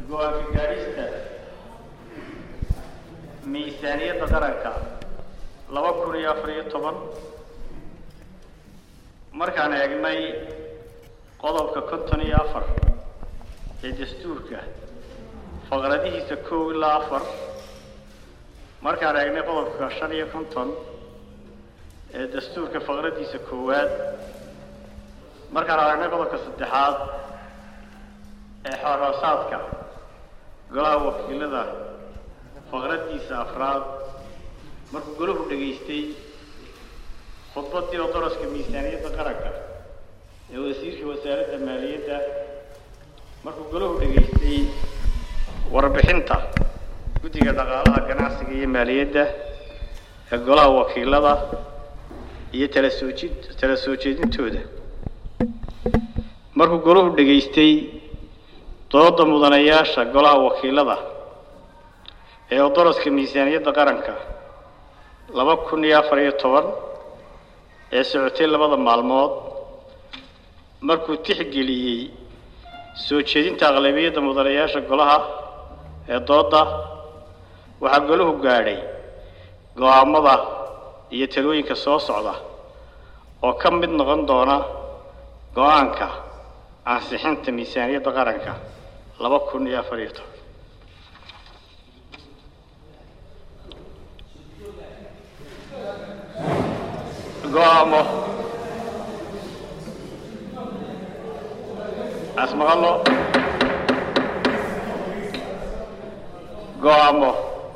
go-aanka gaadhista miisaaniyadda qaranka laba kun iyo afar iyo toban markaan eegnay qodobka konton iyo afar ee dastuurka faqradihiisa kow ilaa afar markaan eegnay qodobka shan iyo konton ee dastuurka faqradiisa koowaad markaan aragnay qodobka saddexaad ee xooroosaadka golaha wakiilada faqradiisa afraad markuu golahu dhegaystay khudbaddii oo daraska miisaaniyadda qaranka ee wasiirka wasaaradda maaliyadda markuu golahu dhegaystay warbixinta guddiga dhaqaalaha ganacsiga iyo maaliyadda ee golaha wakiilada iyo tala soo jid tala soo jeedintooda markuu golahu dhegaystay dooda mudanayaasha golaha wakiilada ee odoroska miisaaniyadda qaranka laba kun iyo afar iyo toban ee socotay labada maalmood markuu tixgeliyey soo jeedinta aqlabiyadda mudanayaasha golaha ee dooda waxaa golahu gaadhay go-aamada iyo talooyinka soo socda oo ka mid noqon doona go-aanka ansixinta miisaaniyadda qaranka laba kun iyo afar iyo toban go-aamo asmaqalo go-aamo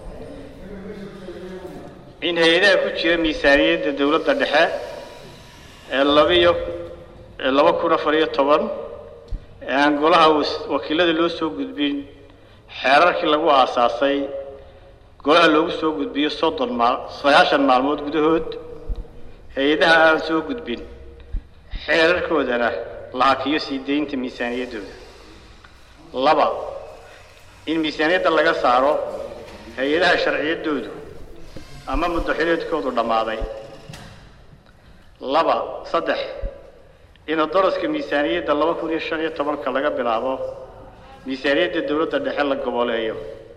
in hay-adaha ku jira miisaaniyadda dowladda dhexe ee labiyo ee laba kun afar iyo toban ee aan golaha wakiilada loo soo gudbin xeerarkii lagu aasaasay golaha loogu soo gudbiyo soddon maal sagaashan maalmood gudahood hay-adaha aan soo gudbin xeerarkoodana la hakiyo sii deynta miisaaniyaddooda laba in miisaaniyadda laga saaro hay-adaha sharciyaddoodu ama muddaxileedkoodu dhammaaday laba saddex in daraska miisaaniyadda laba kun iyo shan iyo tobanka laga bilaabo miisaaniyadda dowladda dhexe la goboleeyo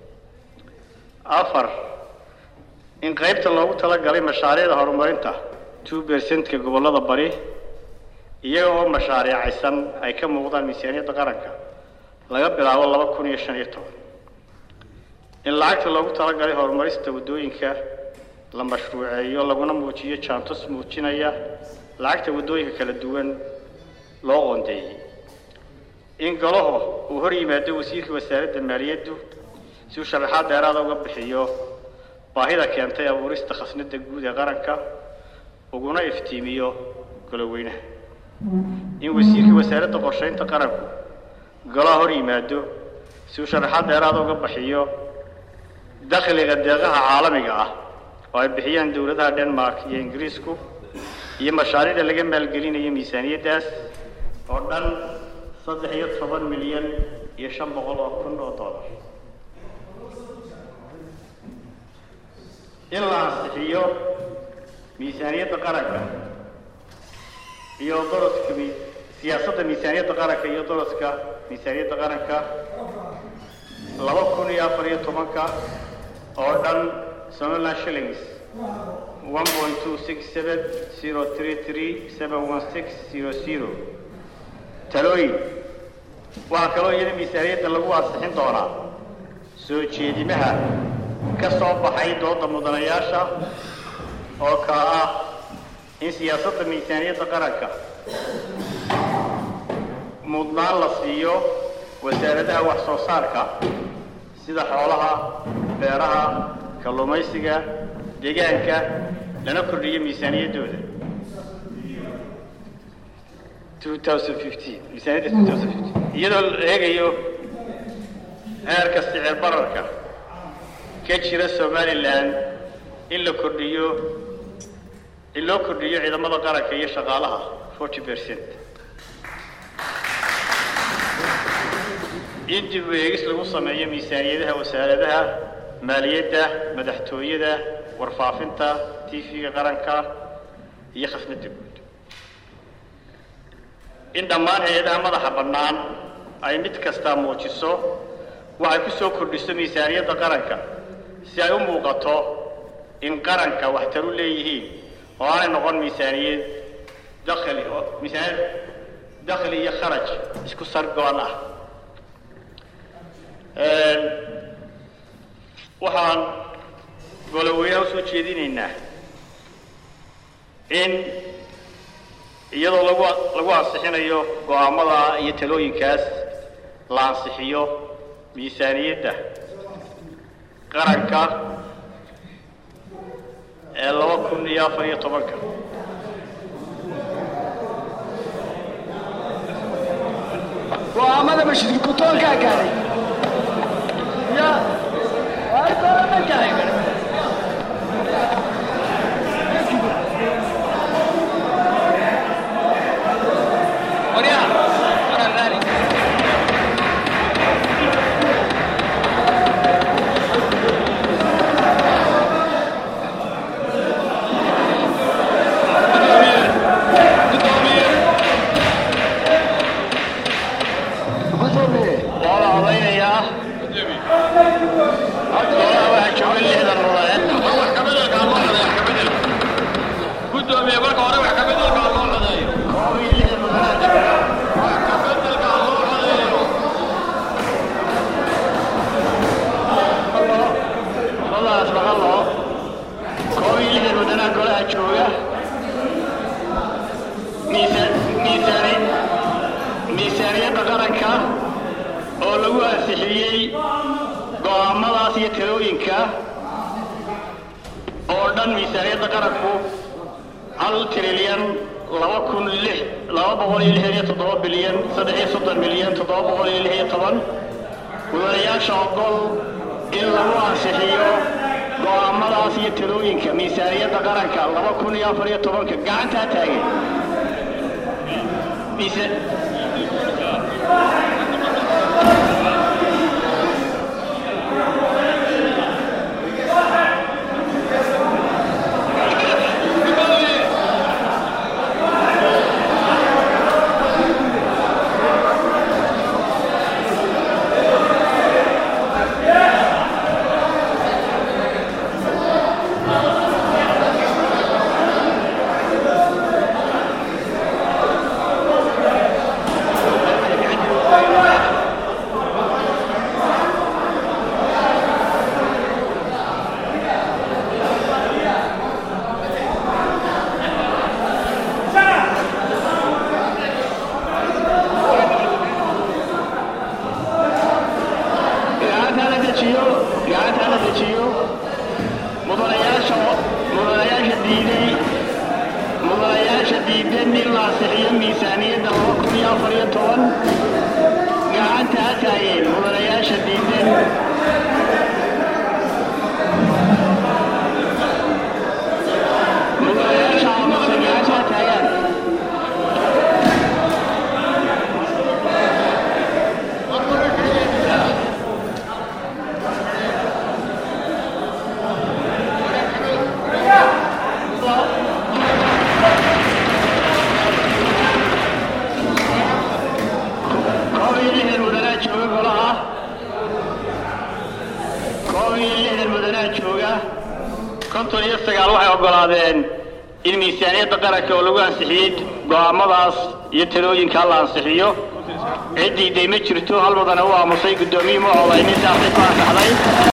afar in qaybta loogu talagalay mashaariicda horumarinta two percentka gobollada bari iyaga oo mashaariicaysan ay ka muuqdaan miisaaniyadda qaranka laga bilaabo laba kun iyo shan iyo toban in lacagta loogu talagalay horumarista waddooyinka la mashruuceeyo laguna muujiyo jaantus muujinaya lacagta waddooyinka kala duwan loo qoondeeyey in golaho uu hor yimaado wasiirka wasaaradda maaliyaddu si uu sharaxaad dheeraada uga bixiyo baahida keentay abuurista khasnadda guud ee qaranka uguna iftiimiyo goloweynaha in wasiirka wasaaradda qorshaynta qaranku golaha hor yimaado si uu sharaxaad dheeraada uga bixiyo dakhliga deeqaha caalamiga ah oo ay bixiyaan dowladaha denmark iyo ingiriisku iyo mashaariicda laga maalgelinayo miisaaniyaddaas oo dhan saddex iyo toban milyan iyo shan boqol oo kun oo dollar in la ansixiyo miisaaniyadda qaranka iyo daraska mi siyaasadda miisaaniyadda qaranka iyo daraska miisaaniyadda qaranka laba kun iyo afar iyo tobanka oo dhan somaliland shillings one point two six seven zero three three seven one six zero zero talooyin waxaa kaloo iyada miisaaniyadda lagu ansixin doonaa soo jeedimaha ka soo baxay dooda mudanayaasha oo kala ah in siyaasadda miisaaniyadda qaranka mudnaan la siiyo wasaaradaha wax soo saarka sida xoolaha beeraha kalluumaysiga deegaanka lana kordhiyo miisaaniyaddooda miisaaniyadda iyadoo la eegayo heerka sicir bararka ka jira somalilan in la kordhiyo in loo kordhiyo ciidamada qaranka iyo shaqaalaha forty percent in dib u eegis lagu sameeyo miisaaniyadaha wasaaradaha maaliyadda madaxtooyada warfaafinta tv-ga qaranka iyo khasnadda guud in dhammaan hay-adaha madaxa bannaan ay mid kastaa muujiso waxay ku soo kordhiso miisaaniyadda qaranka si ay u muuqato in qaranka waxtar u leeyihiin oo aanay noqon miisaaniyad dakhli oo miisaaniyad dakhli iyo kharaj isku sargoon ah waxaan goloweynaha usoo jeedinaynaa in iyadoo lagu lagu ansixinayo go-aamada iyo talooyinkaas la ansixiyo miisaaniyadda qaranka ee laba kun iyo afar iyo tobanka go-aamada mashidka gutoonkaa gaaray ya waarkoolama gaaray gudoomiye waa la odaynayaa golaha waxaa jooga lixdan mudane gudoomiye marka hore wax kabeddelka loo codeeyo koob iyo lixdan mudane jooga wax kabeddelka loo codeeyo qoladaas maqalo koob iyo lixdan mudanaha golaha jooga miisaan miisaani miisaaniyadda qaranka oo lagu ansixiyey go'aamadaas iyo talooyinka oo dhan miisaaniyadda qaranku hal trilyan laba kun lix laba boqol iyo lixdan iyo toddoba bilyan saddex iyo soddon milyan toddoba boqol iyo lix iyo toban mudanayaasha ogol in lagu ansixiyo go'aamadaas iyo talooyinka miisaaniyadda qaranka laba kun iyo afar iyo tobanka gacantaa taagen miisa gacanta la dejiyo gacanta la dejiyo mudanayaasha mudanayaasha diiday mudanayaasha diidan in la ansixiyo miisaaniyadda laba kun iyo afar iyo toban gacanta ha taageen mudanayaasha diidan mudanayaasha aamusan gacanta ha taagaan koob iyo lixdan mudanaa jooga golaha koob iyo lixdan mudanaa jooga konton iyo sagaal waxay oggolaadeen in miisaaniyadda qaranka oo lagu ansixiyey go'aamadaas iyo talooyinka la ansixiyo ciddii day ma jirto hal mudane u aamusay guddoomiyii ma odaynin saasay ku ansaxday